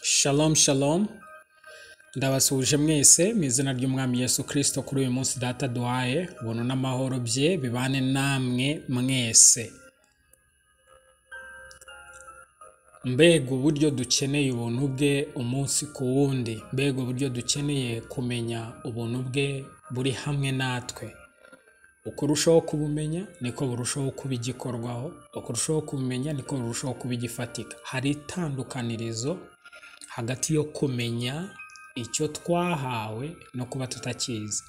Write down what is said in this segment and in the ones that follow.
Shalom shalom ndabasuhuje mwese mu izina ry'umwami Yesu kirisito kuri uyu munsi data duhaye ubuntu n'amahoro bye bibane namwe mwese mbega uburyo dukeneye ubuntu bwe umunsi ku wundi mbega uburyo dukeneye kumenya ubuntu bwe buri hamwe natwe uko urushaho kubumenya niko burushaho kuba igikorwaho uko urushaho kubumenya niko burushaho kuba igifatika hari itandukanirizo hagati yo kumenya icyo twahawe no kuba tutakizi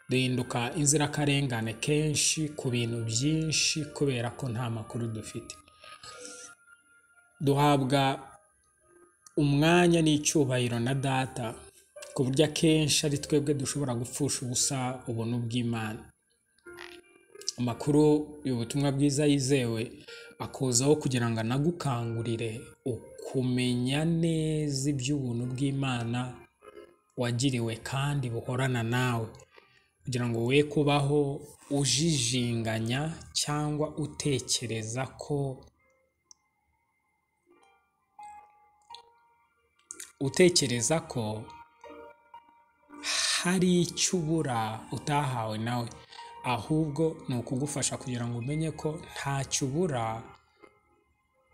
duhinduka inzirakarengane kenshi ku bintu byinshi kubera ko nta makuru dufite duhabwa umwanya n'icyubahiro na data ku buryo akenshi ari twebwe dushobora gupfusha ubusa ubuntu bw'imana amakuru y'ubutumwa bwiza yizewe akuzaho kugira ngo anagukangurire ukumenya neza iby'ubuntu bw'imana wagiriwe kandi buhorana nawe kugira ngo we kubaho ujijinganya cyangwa utekereza ko utekereza ko hari icyo ubura utahawe nawe ahubwo ni ukugufasha kugira ngo umenye ko ntacyo ubura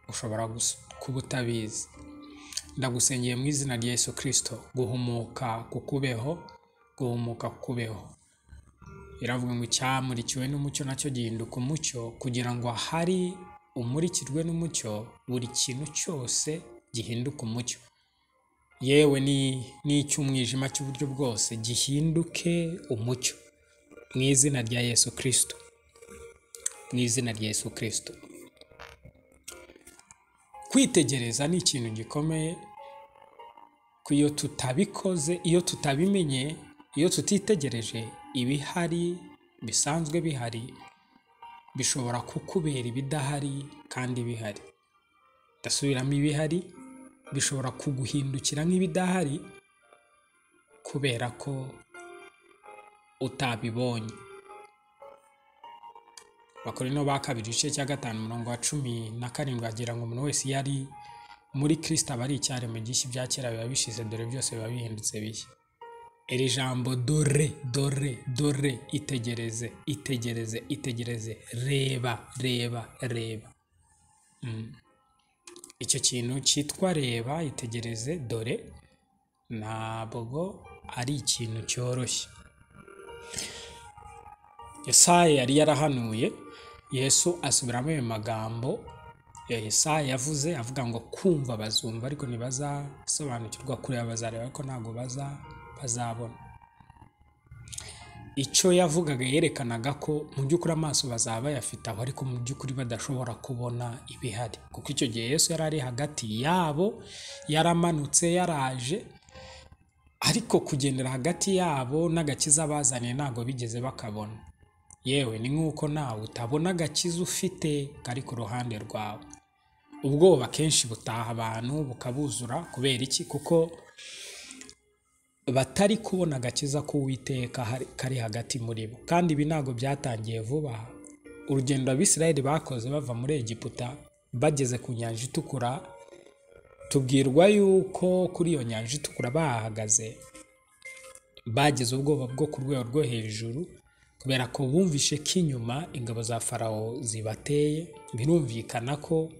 ushobora gus- kuba utabizi ndagusengeye mu izina rya yesu kirisito guhumuka kukubeho guhumuka kukubeho biravuga ngo icyamurikiwe n'umucyo nacyo gihinduka umucyo kugira ngo ahari umurikirwe n'umucyo buri kintu cyose gihinduka umucyo yewe ni- n'icy'umwijima cy'uburyo bwose gihinduke umucyo mu izina rya yesu kirisito mu izina rya yesu kirisito kwitegereza ni ikintu gikomeye ko iyo tutabikoze iyo tutabimenye iyo tutitegereje ibihari bisanzwe bihari bishobora kukubera ibidahari kandi bihari ndasubiramo ibihari bishobora kuguhindukira nk'ibidahari kubera ko utabibonye abakorino ba kabiri igice cya gatanu umurongo wa cumi na karindwi agira ngo umuntu wese iyo ari muri kirisita aba ari icyaremwe gishya ibya kera biba bishize dore byose biba bihindutse bishya iri jambo dore dore dore itegereze itegereze itegereze reba reba reba Mm. icyo kintu cyitwa reba itegereze dore ntabwo ari ikintu cyoroshye Yesaya yari yarahanuye Yesu asubiramo ayo magambo ya Yesaya yavuze avuga ngo kumva bazumva ariko ntibazasobanukirwa kureba bazareba ariko ntabwo baza bazabona icyo yavugaga yerekanaga ko mu by'ukuri amaso bazaba bayafite aho ariko mu by'ukuri badashobora kubona ibihari kuko icyo gihe Yesu yari ari hagati yabo yaramanutse yaraje ariko kugendera hagati yabo n'agakiza bazaniye ntabwo bigeze bakabona yewe ni nk'uko nawe utabona agakiza ufite kari ku ruhande rwawe ubwoba kenshi butaha abantu bukabuzura kubera iki kuko batari kubona agakiza k'uwiteka hari- kari hagati muri bo kandi ibi ntabwo byatangiye vuba urugendo abisirayeli bakoze bava muri egiputa bageze ku nyanja itukura tubwirwa yuko kuri iyo nyanja itukura bahahagaze bagize ubwoba bwo ku rwego rwo hejuru kubera ko bumvishe ko inyuma ingabo za farawo zibateye birumvikana ko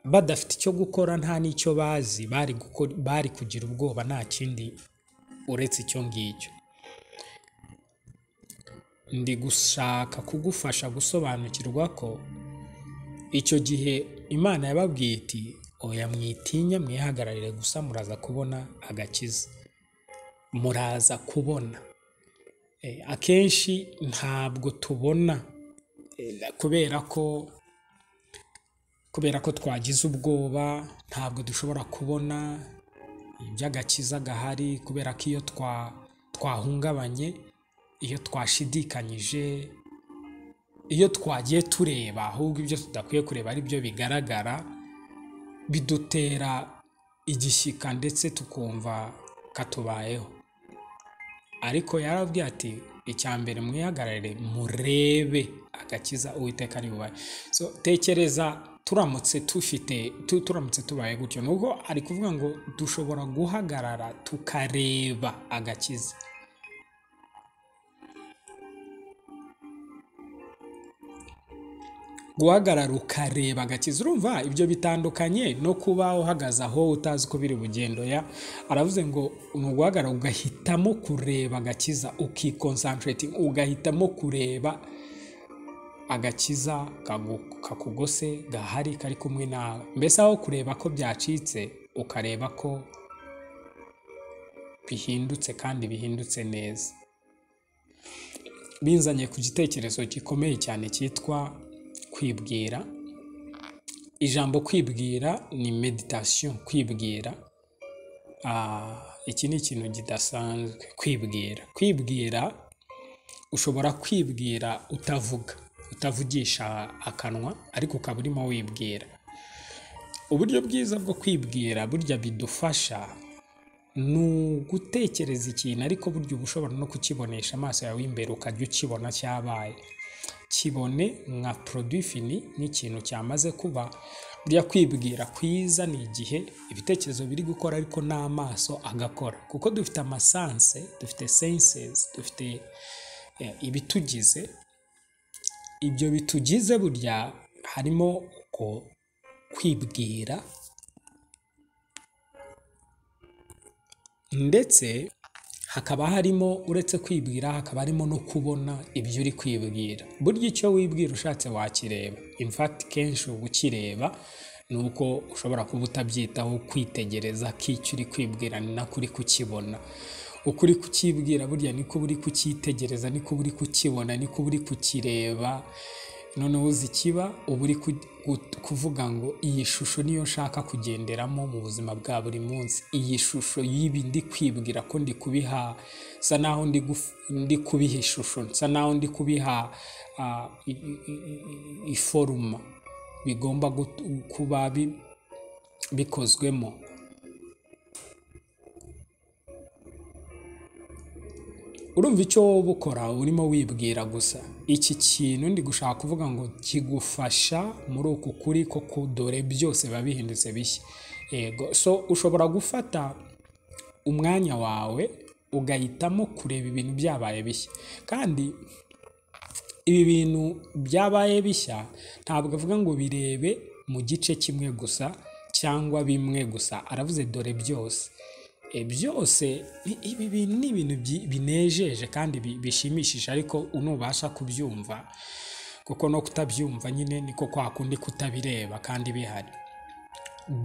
badafite icyo gukora nta n'icyo bazi bari, gukora, bari kugira ubwoba nta kindi uretse icyo ngicyo ndi gushaka kugufasha gusobanukirwa ko icyo gihe imana yababwiye iti oya mwitinya mwihagararire gusa muraza kubona agakiza muraza kubona Eh, akenshi ntabwo tubona eh, kubera ko kubera ko twagize ubwoba ntabwo dushobora kubona iby'agakiza gahari kubera ko iyo twa twahungabanye iyo twashidikanyije iyo twagiye tureba ahubwo ibyo tudakwiye kureba ari byo bigaragara bidutera igishyika ndetse tukumva katubayeho ariko yarabwiye ati icya mbere mwihagararire murebe agakiza uwiteka ari bubahe so tekereza turamutse tufite tu- turamutse tubaye gutyo ni uko ari kuvuga ngo dushobora guhagarara tukareba agakiza guhagarara ukareba agakiza urumva ibyo bitandukanye no kuba uhagaze aho utazi uko biri bugendo ya aravuze ngo ni uguhagarara ugahitamo kureba agakiza ukikonsanteretinga ugahitamo kureba agakiza kagu- kakugose gahari kari kumwe nawe mbese aho kureba ko byacitse ukareba ko bihindutse kandi bihindutse neza binzanye ku gitekerezo gikomeye cyane cyitwa kwibwira ijambo kwibwira ni meditation kwibwira Ah, iki ni ikintu kidasanzwe kwibwira kwibwira ushobora kwibwira utavuga utavugisha akanwa ariko ukaba urimo wibwira uburyo bwiza bwo kwibwira burya bidufasha ni ugutekereza ikintu ariko burya uba ushobora no kukibonesha amaso yawe imbere ukajya ukibona cyabaye kibone nka produit fini nk'ikintu cyamaze kuba burya kwibwira kwiza ni igihe ibitekerezo biri gukora ariko n'amaso agakora kuko dufite amasanse dufite senses dufite eh, ibitugize ibyo bitugize burya harimo uko kwibwira ndetse hakaba harimo uretse kwibwira hakaba harimo no kubona ibyo uri kwibwira burya icyo wibwira ushatse wakireba infakiti kenshi uba ukireba ni uko ushobora kuba utabyitaho kwitegereza ko icyo uri kwibwira ni nako uri kukibona uko uri kukibwira burya niko uba uri kucyitegereza niko uba uri kukibona niko uba uri kukireba noneho uzi ikiba uba uri ku- ku- kuvuga ngo iyi shusho niyo nshaka kugenderamo mu buzima bwa buri munsi iyi shusho y'ibi ndi kwibwira ko ndi kubiha sa naho ndi guf- ndi kubiha ishusho sa naho ndi kubiha ah, i- i- i- i- iforuma bigomba gut- kuba bi- bikozwemo urumva icyo wowe ukora urimo wibwira gusa iki kintu ndi gushaka kuvuga ngo kigufasha muri uku kuri ko kudore byose biba bihindutse bishya yego so ushobora gufata umwanya wawe ugahitamo kureba ibintu byabaye bishya kandi ibi bintu byabaye bishya ntabwo avuga ngo birebe mu gice kimwe gusa cyangwa bimwe gusa aravuze dore byose E, byose i- ibi bintu ni ibintu byi- binejeje kandi bi- bishimishije ariko unubasha kubyumva kuko no kutabyumva nyine niko kwa kundi kutabireba kandi bihari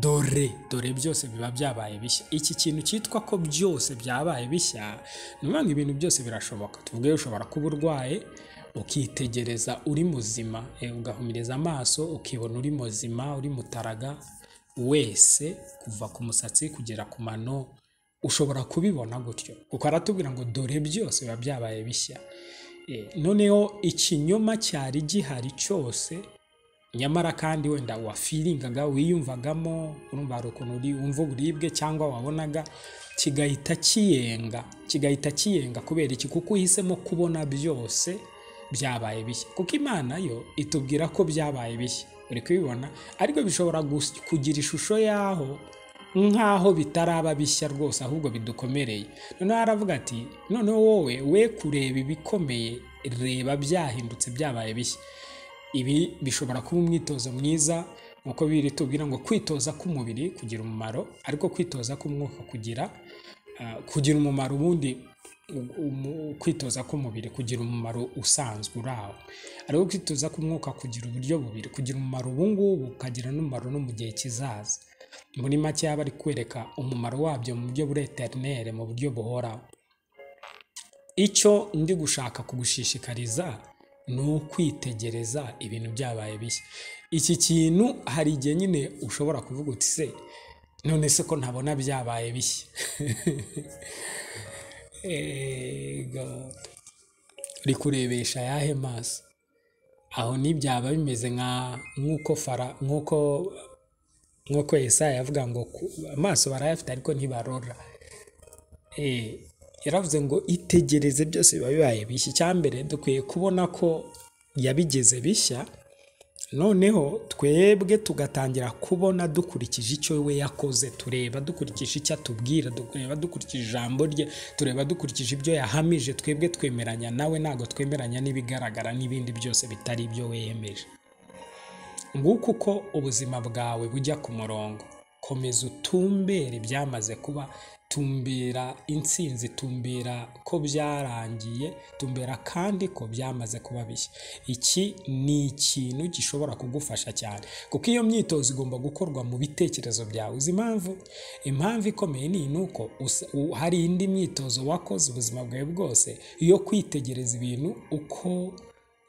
dore dore byose biba byabaye bishya iki kintu cyitwa ko byose byabaye bishya ni ukuvuga ngo ibintu byose birashoboka tuvuge ushobora kuba urwaye ukitegereza uri muzima e, ugahumiriza amaso ukibona uri muzima uri mutaraga wese kuva ku musatsi kugera ku mano ushobora kubibona gutyo kuko aratubwira ngo dore byose biba byabaye bishya E, noneho ikinyoma cyari gihari cyose nyamara kandi wenda wafiringaga wiyumvagamo urumva hari ukuntu uri wumva uburibwe cyangwa wabonaga kigahita kiyenga kigahita kiyenga kubera iki kuko uhisemo kubona byose byabaye bishya kuko imana yo itubwira ko byabaye bishya uri kubibona ariko bishobora gus- kugira ishusho y'aho nk'aho bitaraba bishya rwose ahubwo bidukomereye noneho aravuga ati noneho wowe we kureba ibikomeye reba byahindutse byabaye bishya ibi bishobora kuba umwitozo mwiza nk'uko biri tubwira ngo kwitoza k'umubiri kugira umumaro ariko kwitoza k'umwuka kugira ah, kugira umumaro ubundi u- umu- kwitoza k'umubiri kugira umumaro usanzwe uri aho ariko kwitoza k'umwuka kugira uburyo bubiri kugira umumaro ubungubu ukagira n'umumaro no mu gihe kizaza muri make yaba ari kwereka umumaro wabyo mu buryo buri eterinere mu buryo buhoraho icyo ndi gushaka kugushishikariza ni ukwitegereza ibintu byabaye bishya iki kintu hari igihe nyine ushobora kuvuga uti se none se ko ntabona byabaye bishya Ego. uri kurebesha ayahe maso aho ntibyaba bimeze nka nk'uko fara nk'uko nk'uko Yesaya yavuga ngo ku- amaso barayafite ariko ntibarora Eh, yaravuze ngo itegereze byose biba bibaye bishya icya mbere dukwiye kubona ko yabigize bishya noneho twebwe tugatangira kubona dukurikije icyo we yakoze tureba dukurikije icyo atubwira tureba dukurikije ijambo rye tureba dukurikije ibyo yahamije twebwe twemeranya nawe ntabwo twemeranya n'ibigaragara n'ibindi byose bitari ibyo weyemeje nguko uko ubuzima bwawe bujya ku murongo komeza utumbere ibyamaze kuba tumbera intsinzi tumbera ko byarangiye tumbera kandi ko byamaze kuba bishya iki ni ikintu gishobora kugufasha cyane kuko iyo myitozo igomba gukorwa mu bitekerezo byawe uzi impamvu impamvu ikomeye ni uko hari indi myitozo wakoze ubuzima bwawe bwose yo kwitegereza ibintu uko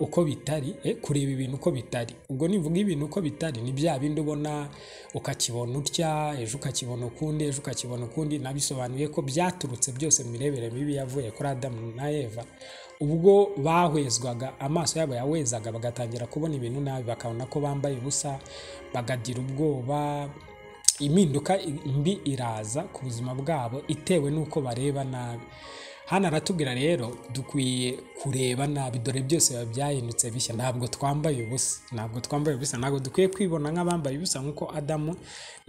uko bitari kureba ibintu uko bitari ubwo nivuga ibintu uko bitari ni bya bindi ubona ukakibona utya ejo ukakibona ukundi ejo ukakibona ukundi nabisobanuye ko byaturutse byose mu mirebere mibi yavuye kuri adamu na eva ubwo bahwezwaga amaso yabo yawezaga bagatangira kubona ibintu nabi bakabona ko bambaye ubusa bagagira ubwoba impinduka mbi iraza ku buzima bwabo itewe n'uko bareba nabi hano aratubwira rero dukwiye kureba nabi dore byose biba byahindutse bishya ntabwo twambaye ubusa ntabwo twambaye ubusa ntabwo dukwiye kwibona nk'abambaye ubusa nk'uko adamu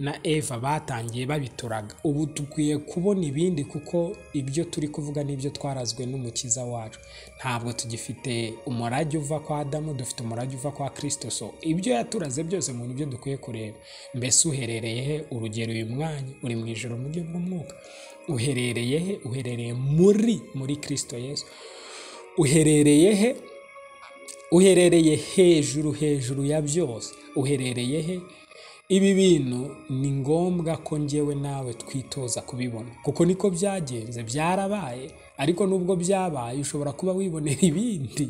na eva batangiye babituraga ubu dukwiye kubona ibindi kuko ibyo turi kuvuga n'ibyo twarazwe n'umukiza wacu ntabwo tugifite umurage uva kwa adamu dufite umurage uva kwa kirisito so ibyo yaturaze byose mu byo dukwiye kureba mbese uherereye he urugero uyu mwanya uri mu ijoro mu buryo bw'umwuka uherereye he uherereye muri muri kirisito yesu uherereye he uherereye hejuru hejuru ya byose uherereye he ibi bintu ni ngombwa ko ngewe nawe twitoza kubibona kuko niko byagenze byarabaye ariko nubwo byabaye ushobora kuba wibonera ibindi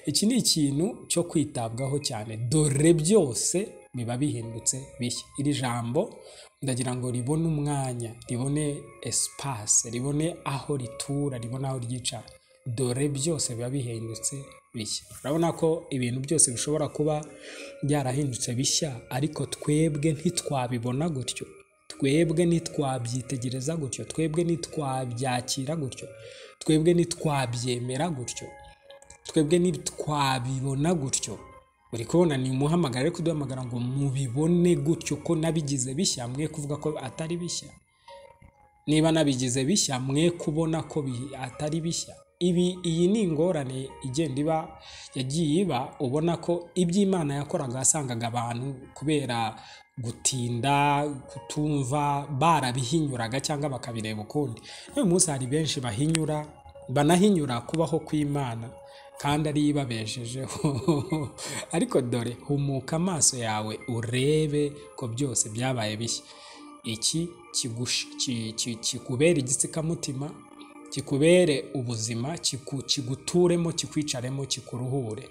iki ni ikintu cyo kwitabwaho cyane dore byose biba bihindutse bishya iri jambo ndagira ngo ribone umwanya ribone esipase ribone aho ritura ribone aho ryicara dore byose biba bihindutse bishya urabona ko ibintu byose bishobora kuba byarahindutse bishya ariko twebwe ntitwabibona gutyo twebwe ntitwabyitegereza gutyo twebwe ntitwabyakira gutyo twebwe ntitwabyemera gutyo twebwe ntitwabibona gutyo uri kubona ni umuhamagara ariko uduhamagara ngo mubibone gutyo ko nabigize bishya mwe kuvuga ko atari bishya niba nabigize bishya mwe kubona ko atari bishya ibi iyi ni ingorane igenda iba yagiye iba ubona ko iby'imana yakoraga wasangaga abantu kubera gutinda kutumva barabihinyuraga cyangwa bakabireba ukundi n'uyu munsi hari benshi bahinyura banahinyura kubaho kw'imana kandi ariyo ibabejejeho ariko dore humuka amaso yawe urebe ko byose byabaye bishya iki kikubera igitsikamutima kikubere ubuzima kiguturemo kikwicaremo kikuruhure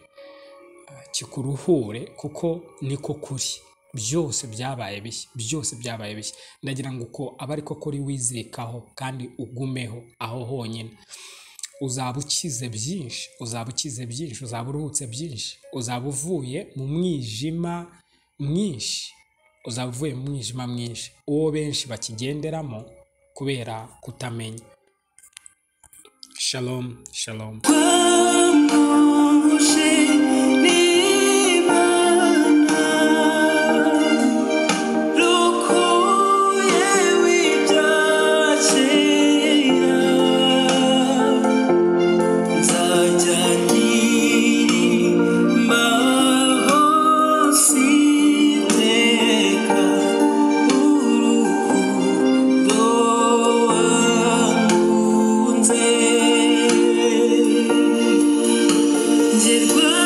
kikuruhure kuko niko kuri byose byabaye bishya byose byabaye bishya ndagira ngo uko aba ariko kuri wizirikaho kandi ugumeho aho honyine uzaba ukize byinshi uzaba ukize byinshi uzaba uruhutse byinshi uzaba uvuye mu mwijima mwinshi uzaba uvuye mu mwijima mwinshi uwo benshi bakigenderamo kubera kutamenya shalomu shalomu Did good.